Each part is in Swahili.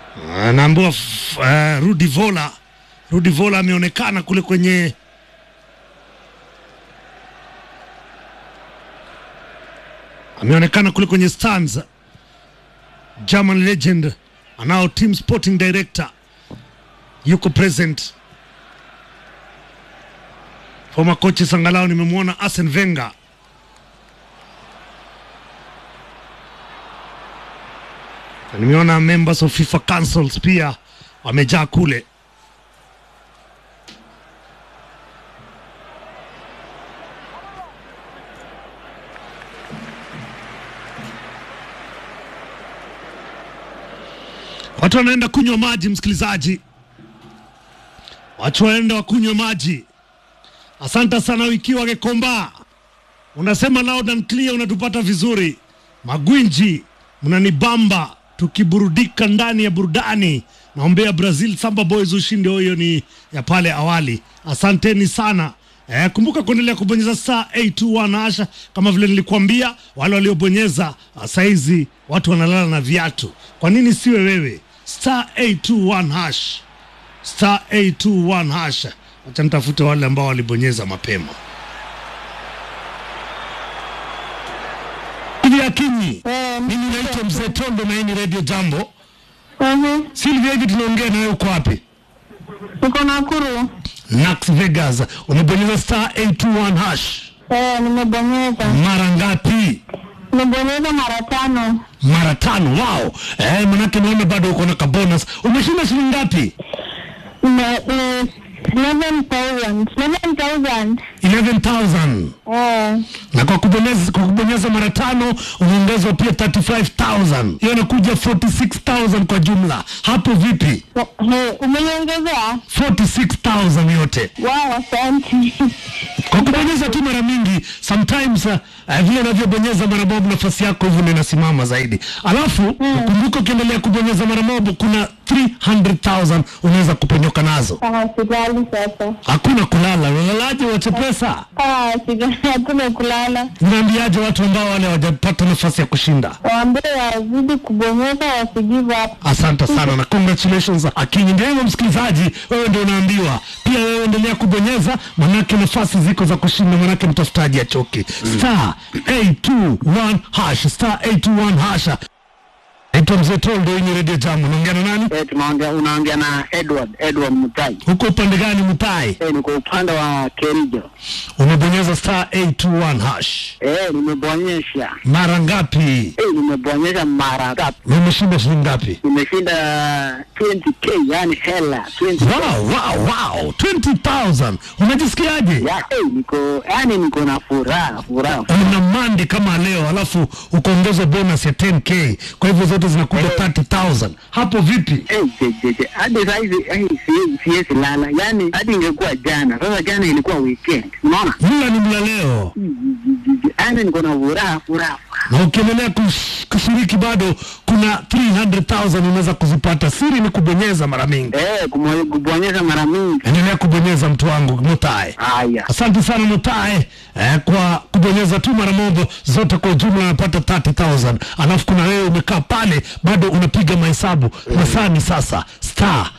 Anaambiwa f- uh, Rudi Vola. Rudi Vola ameonekana kule kwenye ameonekana kule kwenye stands. German legend anao team sporting director yuko present. Former coaches angalau nimemwona Arsene Wenger Na nimeona members of FIFA councils pia wamejaa kule. Watu wanaenda kunywa maji, msikilizaji, watu wanaenda wakunywe maji. Asante sana Wikiwa Gekomba, unasema loud and clear, unatupata vizuri. Magwinji, mnanibamba tukiburudika ndani ya burudani. Naombea Brazil Samba Boys ushindi, huyo ni ya pale awali. Asanteni sana. Eh, kumbuka kuendelea kubonyeza star 821 hasha kama vile nilikuambia, wale waliobonyeza ah, saizi watu wanalala na viatu. Kwa nini siwe wewe? Star 821 hash, star 821 hash. Acha nitafute wale ambao walibonyeza mapema. Silvia Akinyi, mimi naitwa Mzee Tondo na hii ni Radio Jambo. Mhm. Silvia, hivi tunaongea na wewe, uko wapi? Niko Nakuru. Nax Vegas, umebonyeza star 821 hash Eh, nimebonyeza. mara ngapi? Nimebonyeza mara tano. Mara tano. Wow. Eh, manake naona bado uko na kabonus. Umeshinda shilingi ngapi? Nime- ni 11,000. 11,000. 11,000. Eh, Na kwa kubonyeza, kwa kubonyeza mara tano unaongezwa pia 35,000. Hiyo inakuja 46,000 kwa jumla. Hapo vipi? he, umeniongezea? 46,000 yote. Wow, asante. Kwa kubonyeza tu mara mingi, sometimes uh, uh, vile unavyobonyeza mara mob nafasi yako hivyo ndio inasimama zaidi. Alafu kumbuka, ukiendelea kubonyeza mara mob kuna 300,000 unaweza kuponyoka nazo. Ah, silali sasa. Hakuna kulala. Unalalaje wache pesa? Ah, silali, hakuna kulala. Unaambiaje watu ambao wale hawajapata nafasi ya kushinda? Waambie wazidi kubonyeza wasigive up. Asante sana na congratulations Akinyi. Ndio hivyo msikilizaji, wewe ndio unaambiwa pia, wewe endelea kubonyeza, manake nafasi ziko za kushinda, manake mtafutaji achoki. Star 821 hash, star 821 hash. Naitwa Mzee Toldo, hii ni Radio Jambo. Unaongea na nani? Eh, tunaongea unaongea na Edward Edward Mutai. Huko upande gani Mutai? Eh, niko upande wa Kerijo. Umebonyeza star 821 hash Eh, nimebonyesha. mara ngapi? Eh, nimebonyesha mara tatu. Na umeshinda shilingi ngapi? Nimeshinda 20k, yani hela 20. Wow, wow, wow, 20,000. Unajisikiaje? Ya, eh, niko yani niko na furaha, furaha. una mandi kama leo alafu ukaongezwa bonus ya 10k kwa hivyo zote zinakuja Eh. 30000 hapo vipi Eh, je, je, je. Hadi saizi eh, siwezi siwezi lala. Yani hadi ingekuwa jana. Sasa jana ilikuwa weekend. Unaona? mla ni mla leo Yani niko na furaha, furaha. na ukiendelea kush- kushiriki bado kuna 300000 unaweza kuzipata siri ni kubonyeza mara mingi Eh, kumo- kubonyesha mara mingi. endelea kubonyeza mtu wangu mutae Haya. asante sana mutae eh, kwa kubonyeza tu mara moja zote kwa ujumla unapata 30000 alafu kuna wewe umekaa pale bado unapiga mahesabu masaa ni sasa star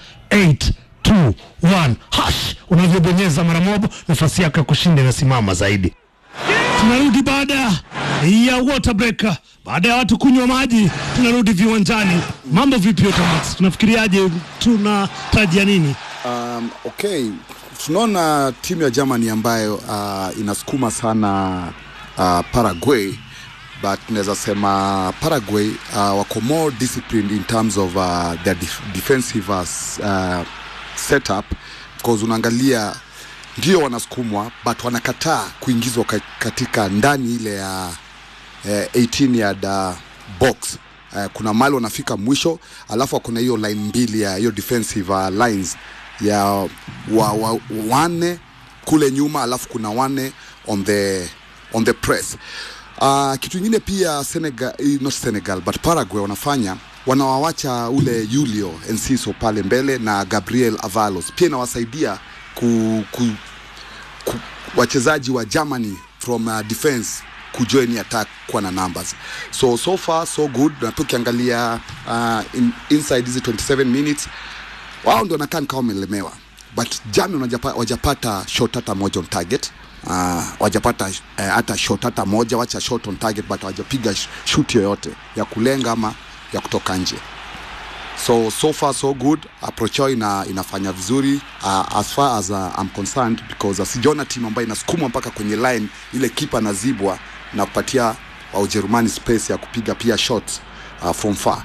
821 hash unavyobonyeza mara moja nafasi yako ya kushinda inasimama zaidi tunarudi baada ya water break baada ya watu kunywa maji tunarudi viwanjani mambo vipi Otamax tunafikiriaje tunatarajia nini Um, okay, tunaona timu ya Germany ambayo uh, inasukuma sana uh, Paraguay but tunaweza sema Paraguay uh, wako more disciplined in terms of uh, their def defensive uh, setup because unaangalia ndio wanasukumwa but wanakataa kuingizwa ka- katika ndani ile ya eh, 18 yard uh, box eh, kuna mali wanafika mwisho alafu kuna hiyo line mbili ya hiyo defensive uh, lines ya wa, wa, wanne kule nyuma alafu kuna wanne on the on the press uh, kitu ingine pia Senegal, eh, not Senegal but Paraguay wanafanya wanawawacha ule Julio Enciso pale mbele na Gabriel Avalos pia inawasaidia ku, ku, ku, wachezaji wa Germany from uh, defense kujoin attack kuwa na numbers so so far so good na pia ukiangalia uh, in, inside hizi 27 minutes wao ndio wanakaa kama wamelemewa but Germany wajapa, wajapata shot hata moja on target uh, wajapata eh, hata shot hata moja wacha shot on target but wajapiga sh- shoot yoyote ya kulenga ama ya kutoka nje so so far so good approach yao ina, inafanya vizuri uh, as far as uh, I'm concerned because uh, sijaona timu ambayo inasukuma mpaka kwenye line ile kipa anazibwa na kupatia wa Ujerumani space ya kupiga pia shots uh, from far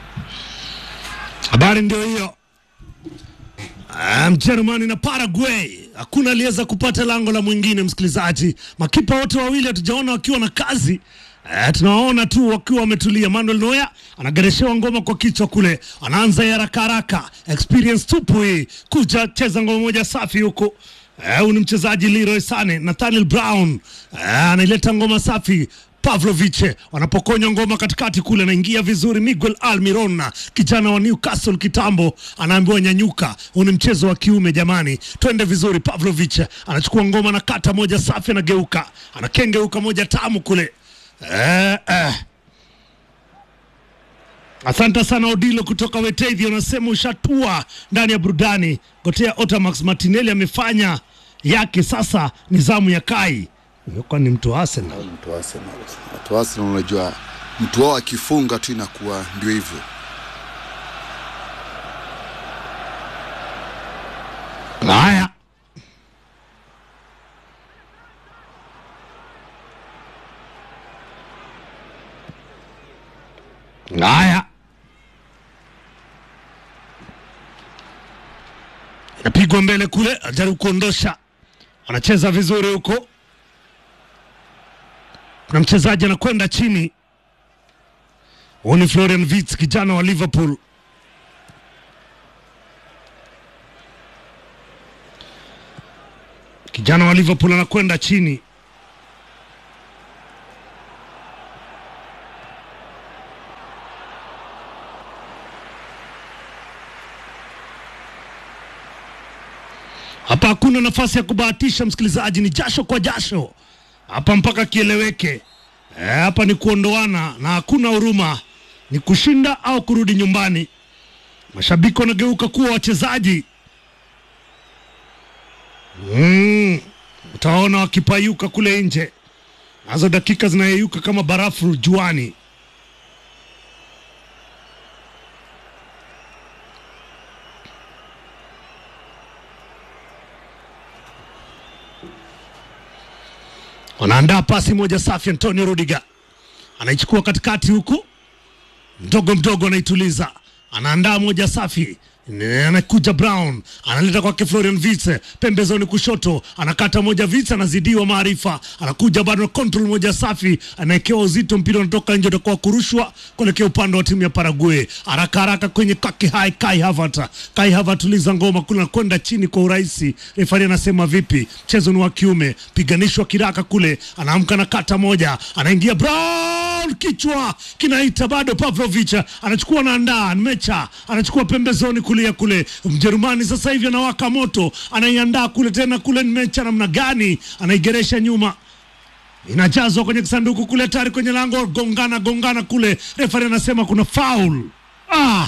Habari ndio hiyo. Ah, Mjerumani na Paraguay, hakuna aliweza kupata lango la mwingine. Msikilizaji, makipa wote wawili hatujaona wakiwa na kazi Eh, tunawaona tu wakiwa wametulia. Manuel Neuer anagereshewa ngoma kwa kichwa kule, anaanza ya haraka haraka, experience tupu hii, kuja cheza ngoma moja safi huko. Eh, Huyu ni mchezaji Leroy Sane. Nathaniel Brown eh, anaileta ngoma safi Pavlovic wanapokonywa ngoma katikati kule, anaingia vizuri. Miguel Almiron kijana wa Newcastle kitambo, anaambiwa nyanyuka, huu ni mchezo wa kiume jamani, twende vizuri. Pavlovic anachukua ngoma na kata moja safi, anageuka anakengeuka moja tamu kule eh, eh. Asante sana Odilo kutoka Wetethi, unasema ushatua ndani ya burudani. Gotea Otamax Martinelli amefanya yake, sasa ni zamu ya Kai. Kwa ni mtu wa Arsenal. mtu wa Arsenal. Watu wa Arsenal unajua mtu wao akifunga tu inakuwa ndio hivyo. Haya, haya, inapigwa mbele kule, ajaribu kuondosha, anacheza vizuri huko. Kuna mchezaji anakwenda chini, huyu ni Florian Wirtz, kijana wa Liverpool. kijana wa Liverpool anakwenda chini. Hapa hakuna nafasi ya kubahatisha, msikilizaji, ni jasho kwa jasho hapa mpaka kieleweke. E, hapa ni kuondoana na hakuna huruma, ni kushinda au kurudi nyumbani. Mashabiki wanageuka kuwa wachezaji. Mm, utaona wakipayuka kule nje, nazo dakika zinayeyuka kama barafu juani. Wanaandaa pasi moja safi, Antonio Rudiger anaichukua katikati huku, mdogo mdogo anaituliza, anaandaa moja safi Ne- anakuja Brown analeta kwake Florian Wirtz pembezoni kushoto, anakata moja Wirtz anazidiwa maarifa, anakuja bado na control moja safi, anaekewa uzito, mpira unatoka nje, utakuwa kurushwa kuelekea upande wa timu ya Paraguay. Haraka haraka kwenye kake hai Kai Havertz, Kai Havertz tuliza ngoma kule, anakwenda chini kwa urahisi. Refari anasema vipi? Mchezo ni wa kiume, piganishwa kiraka kule, anaamka na kata moja, anaingia Brown kichwa kinaita bado. Pavlovic anachukua naandaa Mecha anachukua pembezoni kulia kule. Mjerumani sasa hivi anawaka moto, anaiandaa kule tena kule. Mecha namna gani anaigeresha nyuma inajazwa kwenye kisanduku kule, tayari kwenye lango, gongana gongana kule. Refari anasema kuna foul. Ah,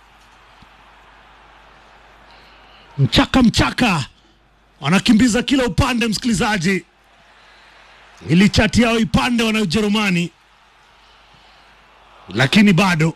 mchaka mchaka, wanakimbiza kila upande. Msikilizaji, ili chati yao ipande wana Ujerumani, lakini bado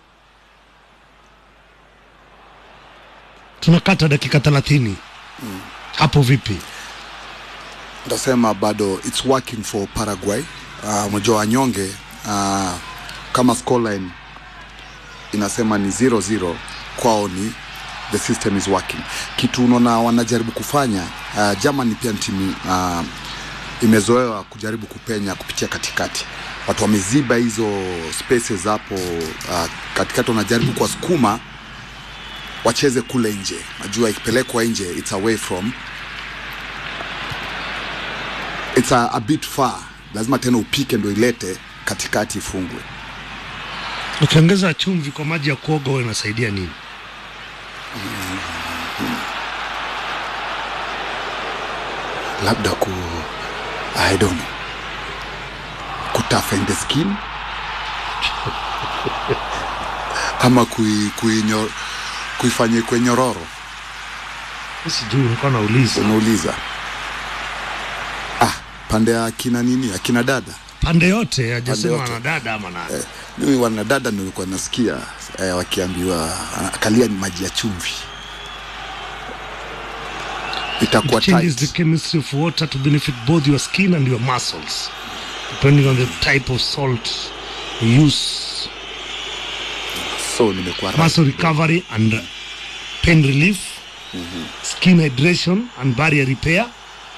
tunakata dakika thelathini hapo. Vipi? Nitasema bado it's working for Paraguay. Uh, unajua wanyonge uh, kama scoreline inasema ni 0-0 kwao ni the system is working. Kitu unaona wanajaribu kufanya uh, Germany pia ni timu uh, imezoewa kujaribu kupenya kupitia katikati. Watu wameziba hizo spaces hapo uh, katikati, wanajaribu kuwasukuma wacheze kule nje. Najua ikipelekwa nje it's away from it's a, a bit far, lazima tena upike ndo ilete katikati ifungwe. Ukiongeza chumvi kwa maji ya kuoga huwa inasaidia nini? labda ku I don't know ku toughen the skin ama kui, kuinyo, kuifanya kwe nyororo sijui nilikuwa nauliza unauliza ah, pande ya akina nini akina dada pande yote hajasema yote. na dada ama nani eh, mimi wanadada nilikuwa nasikia eh, wakiambiwa ah, kalia ni maji ya chumvi itakuwa It changes the tight. chemistry of water to benefit both your skin and your muscles, depending on the type of salt you use. so nimekuwa right. Muscle recovery and pain relief, skin hydration and barrier repair.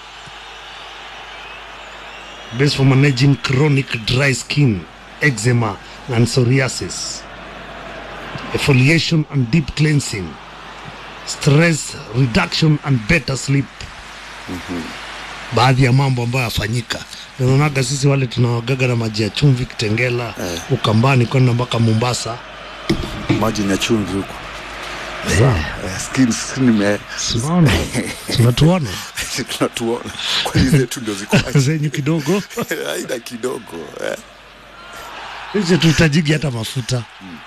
Best for managing chronic dry skin, eczema, and psoriasis. Exfoliation and deep cleansing. Stress reduction and better sleep. baadhi ya mambo ambayo yafanyika naonaga sisi wale tunawagaga na maji ya chumvi kitengela Eh. ukambani kwenda mpaka mombasa maji ni ya chumvi huku eh, skin, skin ime tunaona tunatuona tunatuona kwani zetu ndio ziko wazi. zenyu kidogo aida kidogo eh. hizi tuhitajigi hata mafuta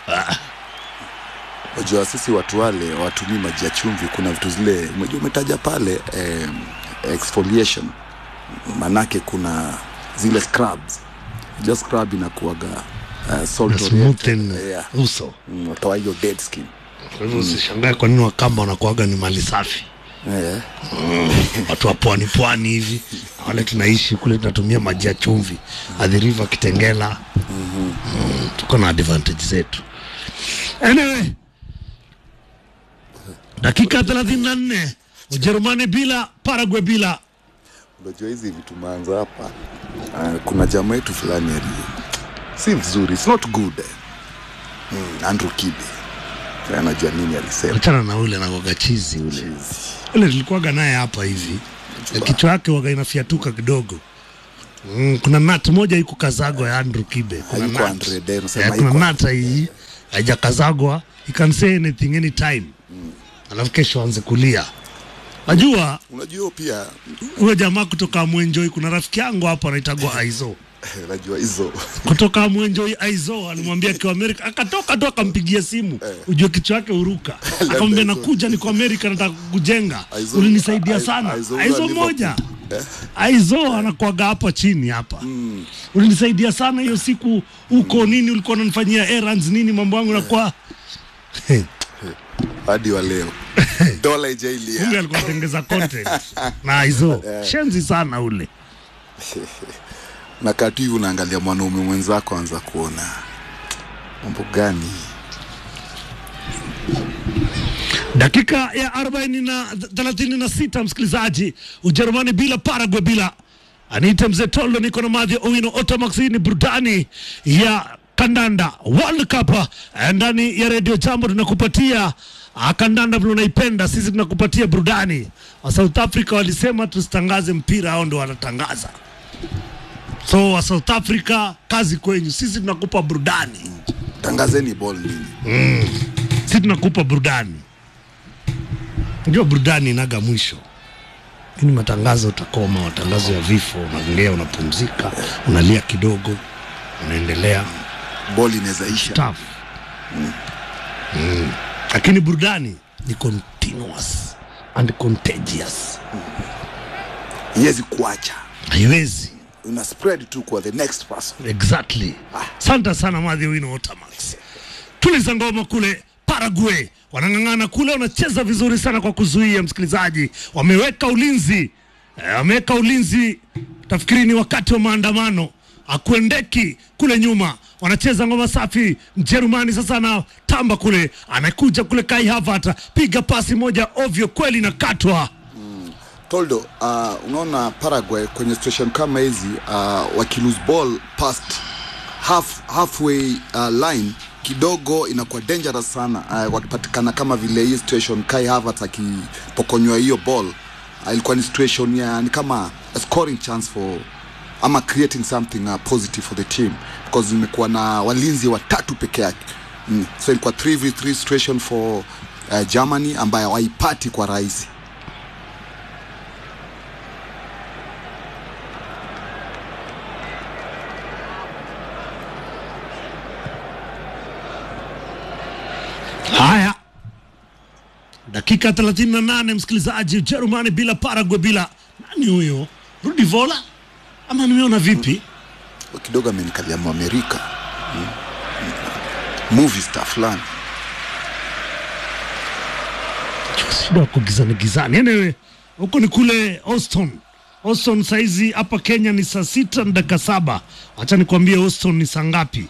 Unajua sisi watu wale watumii maji ya chumvi, kuna vitu zile umejua umetaja pale eh, exfoliation, manake kuna zile scrubs. Unajua scrub inakuwaga uh, salt oriented. smoothen yeah. uso Mm, watoa hiyo dead skin kwa hivyo usishangae kwa nini wakamba wanakuaga ni mali safi eh. watu wa pwani pwani hivi wale tunaishi kule tunatumia maji ya chumvi adhiriva kitengela mm, tuko na advantage zetu anyway dakika 34 ujerumani bila paraguay bila Unajua hizi vitu maanza hapa uh, kuna jamaa yetu fulani ali si vizuri, it's not good eh. mm, Andrew Kibe Eh, anajua nini alisema achana na ule nagoga chizi ule ule tulikuwaga naye hapa hivi kichwa yake waga inafiatuka kidogo mm, kuna nat moja iko kazagwa ya Andrew Kibe kuna Haiko nut. Andre Day, unasema Eh, kuna haiko. nata hii haijakazagwa he can say anything anytime alafu kesho anze kulia najua unajua pia huyo jamaa kutoka Mwenjoi kuna rafiki yangu hapa anaitagwa Aizo unajua hizo kutoka Mwenjoi Aizo alimwambia akiwa Amerika, akatoka tu akampigia simu, ujue kichwa yake uruka, akamwambia nakuja, niko Amerika, nataka kukujenga, Aizo- ulinisaidia Ai- sana. Aizo Aizo wa moja Liverpool. Aizo anakuaga hapa chini hapa ulinisaidia sana hiyo siku huko nini, ulikuwa unanifanyia errands nini, mambo yangu nakuwa hadi wa leo dola kumbe ijailia alikuwa anatengeza content na Aizo shenzi sana ule. na kati hivi unaangalia mwanaume mwenzako anza kuona mambo gani dakika ya 40 na 36 msikilizaji ujerumani bila paraguay bila aniite mzee tolo niko na madhi owino otamax hii ni burudani ya kandanda world cup eh, ndani ya redio jambo tunakupatia ah, kandanda vile unaipenda sisi tunakupatia burudani wa south africa walisema tusitangaze mpira hao ndo wanatangaza so wa south africa kazi kwenyu sisi tunakupa burudani tangazeni ball nini si tunakupa burudani unajua burudani inaga mwisho lakini matangazo utakoma matangazo ya vifo unaongea unapumzika unalia kidogo unaendelea ball inaweza isha tough mm. lakini burudani ni continuous and contagious iwezi kuacha haiwezi una spread tu kwa the next person exactly santa sana madhi wino otamax tuliza ngoma kule paraguay wanang'ang'ana kule wanacheza vizuri sana kwa kuzuia msikilizaji wameweka ulinzi eh, wameweka ulinzi tafikiri ni wakati wa maandamano akuendeki kule nyuma wanacheza ngoma safi mjerumani sasa anatamba kule anakuja kule kai havata piga pasi moja ovyo kweli na katwa toldo uh, unaona paraguay kwenye situation kama hizi uh, wakilose ball past half, halfway uh, line kidogo inakuwa dangerous sana uh, wakipatikana kama vile hii situation kai havert akipokonywa hiyo ball uh, ilikuwa ni situation ya ni kama a scoring chance for ama creating something uh, positive for the team because imekuwa na walinzi watatu peke yake mm. so ilikuwa 3v3 situation for uh, germany ambayo hawaipati kwa rahisi Haya, dakika 38, msikilizaji. Ujerumani bila Paraguay bila nani huyo? Rudi Vola ama nimeona vipi? kidogo amenikalia Mwamerika mm. movie star fulani shida wako gizani gizani. Anyway, huko ni kule Austin. Austin saizi hapa Kenya ni saa sita na dakika saba. Acha nikwambie Austin ni saa ngapi?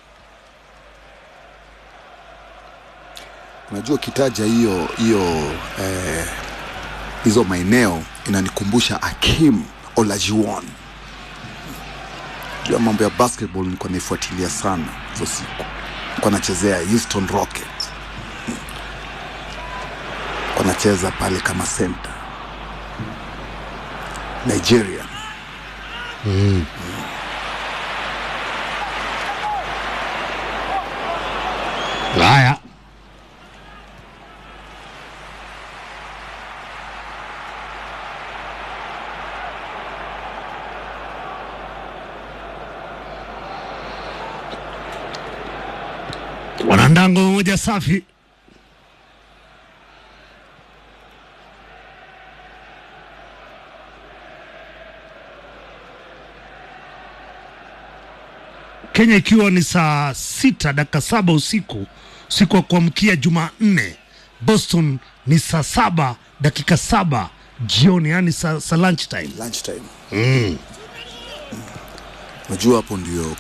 unajua ukitaja hiyo hiyo eh, hizo maeneo inanikumbusha Akim Olajuwon jua mambo ya basketball nilikuwa naifuatilia sana hizo siku nilikuwa nachezea Houston Rockets nilikuwa nacheza pale kama center Nigeria Haya, wanandango moja safi. Kenya ikiwa ni saa sita dakika saba usiku usiku wa kuamkia Jumanne. Boston ni saa saba dakika saba jioni, yani saa, saa lunch time. lunchtime mm. unajua hapo ndio